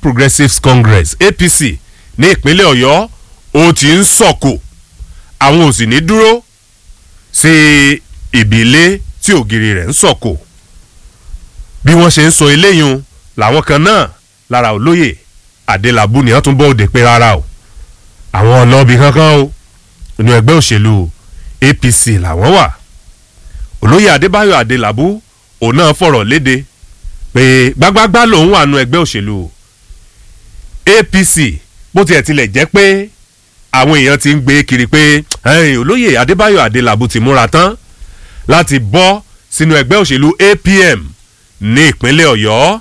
progressives congress apc ní ìpínlẹ̀ ọ̀yọ́ ó ti ń sọ̀kò àwọn ò sì ní dúró sí ìbílẹ̀ tí ògiri rẹ̀ ń sọ̀kò bí wọ́n ṣe ń sọ eléyìí làwọn kan náà lára olóyè adélábù ni wọ́n tún bọ́ òde pé rárá o àwọn ọlọ́ọ̀bì kankan o inú ẹgbẹ́ òṣèlú apc làwọn wà olóyè adébáyọ̀ adélábù òun náà fọ̀rọ̀ léde pé gbágbágbá lòun wà nù ẹgbẹ́ òṣèlú apc bó tiẹ̀ tilẹ̀ jẹ́ pé àwọn èèyàn ti ń gbé kiri pé olóyè adébáyọ̀ adélábù ti múra tán láti bọ́ sínú ẹgbẹ́ òṣèlú apm ní ìpínlẹ̀ ọ̀yọ́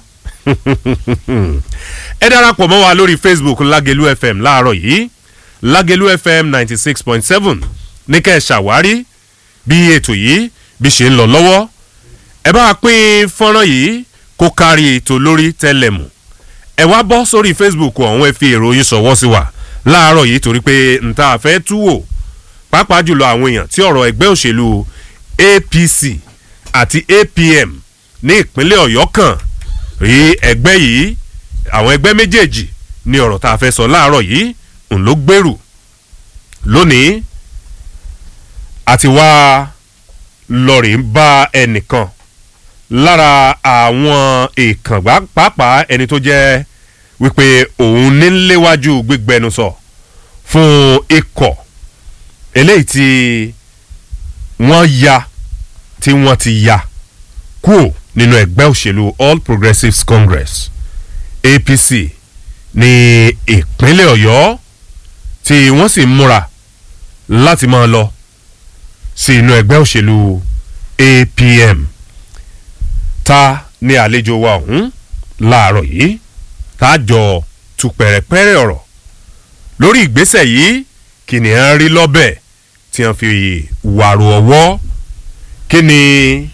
ẹ darapọ̀ mọ́ wa lórí facebook lágẹ̀lú fm láàárọ̀ yìí lágẹ̀lú fm ninety six point seven ní kẹ́ ẹ ṣàwárí bí ètò yìí bí ṣe ń lọ lọ́wọ́ ẹ bá a pín fọ́nrán yìí kó kárí ètò lórí tẹlẹmù ẹ wá bọ́ sórí facebook ọ̀hún ẹ fi ìròyìn ṣọwọ́ sí wa láàárọ̀ yìí torí pé nta àfẹ́ tú wò pàápàá jùlọ àwọn èèyàn tí ọ̀rọ̀ ẹgbẹ́ òṣèlú apc àti apm ní ìpínlẹ̀ ọ̀yọ́ kan rí ẹgbẹ́ yìí àwọn ẹgbẹ́ méjèèjì ní ọ̀rọ̀ tá a fẹ́ sọ láàárọ̀ yìí ń ló gbèrú lónìí àti wá lọ́ọ̀rì ń bá ẹnìkan lára àwọn ìkàngbá pàápàá ẹni tó jẹ́ wípé òun ní léwájú gbígbẹnusọ fún ikọ̀ eléyìí tí wọ́n ya tí wọ́n ti ya kúò nínú ẹgbẹ́ òṣèlú all progressives congress apc ní ìpínlẹ̀ ọ̀yọ́ tí wọ́n sì múra láti máa lọ sí inú ẹgbẹ́ òṣèlú apm ta ní àlejò wa ọ̀hún láàárọ̀ yìí tá a jọ tu pẹ̀rẹ̀pẹ̀rẹ̀ ọ̀rọ̀ lórí ìgbésẹ̀ yìí kí ni à ń rí lọ́bẹ̀ tí wọ́n fi wàrò ọwọ́ kí ni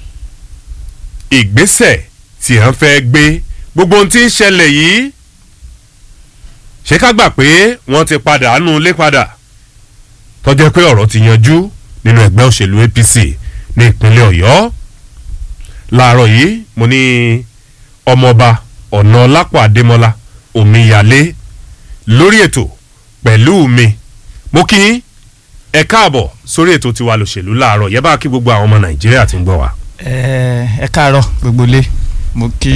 ìgbésẹ̀ tí à ń fẹ́ gbé gbogbo ohun tí ń ṣẹlẹ̀ yìí ṣé ká gbà pé wọ́n ti padà nù lé padà tọ́jẹ́ pé ọ̀rọ̀ ti yanjú nínú ẹgbẹ́ òṣèlú apc ní ìpínlẹ̀ ọ̀yọ́ láàárọ̀ yìí mo ní ọmọọba ọ̀nà lápò àdémọ́lá omíyalé lórí ètò pẹ̀lú mi mo kí ẹ káàbọ̀ sórí ètò tiwa lòṣèlú láàárọ̀ yẹ bá kí gbogbo àwọn ọmọ nàìjíríà ti ń gbọ́ wa. ẹ káàárọ̀ gbogbo lé mo kí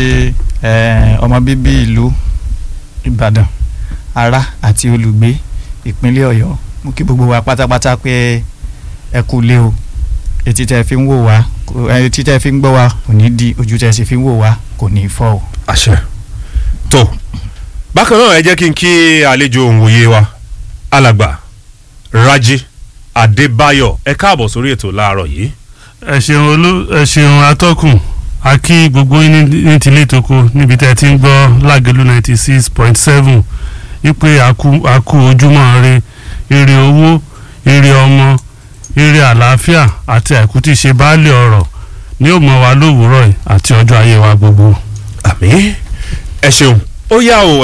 ọmọ bíbí ìlú ìbàdàn ará àti olùgbé ìpínlẹ̀ ọ̀yọ́ mo kí gbogbo wa pátápátá pé ẹ kú lé o etí tẹ fi ń wò wá etí tẹ fi ń gbọ́ wa kò ní di ojú tẹ sì fi ń wò wá kò ní fọ́ o. àṣẹ tó bákan náà ẹ jẹ́ kí n kí àlejò òǹwòye wa alàgbà raji adébáyọ̀ ẹ káàbọ̀ sórí ètò láàárọ̀ yìí. ẹ ṣeun olú ẹ ṣeun atọ́kùn a kí gbogbo yín ní tilé toko níbi tẹ́ ẹ ti ń gbọ́ lágẹ̀lú ninety six point seven wípé àkú ojúmọ́ re èrè owó èrè ọmọ èrè àlàáfíà àti àìkú tí ṣe baálé ọ̀rọ̀ ní ó mọ wa lówùúrọ̀ yìí àti ọjọ́ ayé wa gbogbo. àmì ẹ ṣeun ó yà ó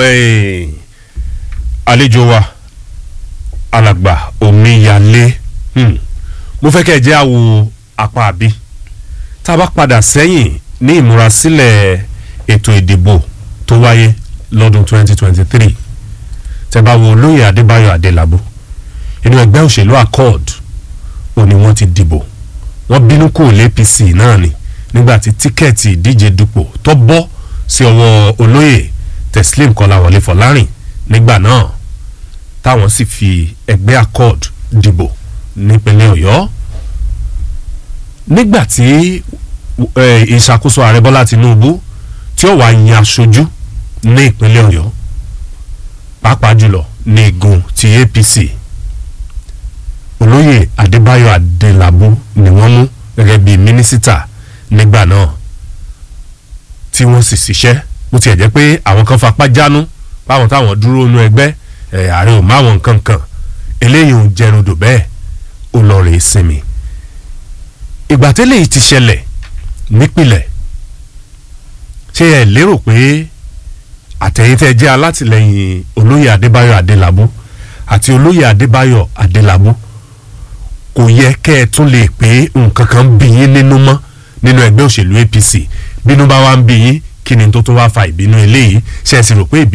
àlejò wa alàgbà omíyalé mo fẹ́ kẹ́ ẹ jẹ́ àwo apá àbí tá a bá padà sẹ́yìn ní ìmúrasílẹ̀ ètò ìdìbò tó wáyé lọ́dún 2023 tẹ́ bá wo olóyè adébáyọ̀ adélábù inú ẹgbẹ́ òṣèlú accord ò ní wọ́n ti dìbò wọ́n bínú kò lé apc náà ni nígbà tí tíkẹ́ẹ̀tì ìdíje dupò tó bọ́ sí ọwọ́ olóyè teslim kọláwọlé fọlárìn nígbà náà táwọn sì fi ẹgbẹ́ accord dìbò nípínlẹ̀ ọ̀yọ́ nígbà tí ìṣàkóso ààrẹ bọ́lá tinubu tí ó wàá yan aṣojú ní ìpínlẹ̀ ọ̀yọ́ pàápàá jùlọ ní igun ti apc olóyè adébáyọ̀ adélábù ni wọ́n mú gẹ́gẹ́ bíi mínísítà nígbà náà tí wọ́n sì ṣiṣẹ́ bó tiẹ̀ jẹ́ pé àwọn kan fapá jánu báwọn táwọn dúró nú ẹgbẹ́ ààrẹ ò máwọn nǹkan kan eléyìí ò jẹrundò bẹ́ẹ̀ ó lọ rèé sinmi ìgbà tẹ́lẹ̀ yìí ti ṣẹlẹ̀ nípìnlẹ̀ ṣé ẹ lérò pé àtẹ̀yìntẹ́ jẹ́ alátìlẹyìn olóyè adébáyọ̀ adélábù àti olóyè adébáyọ̀ adélábù kò yẹ kẹ́ ẹ tún lè pé nǹkan kan ń bí yín nínú mọ́ nínú ẹgbẹ́ òṣèlú apc bínú bá wá ń bí yín kí ni tó tún wá fa ìbínú eléyìí ṣe é sì rò pé ìbínú.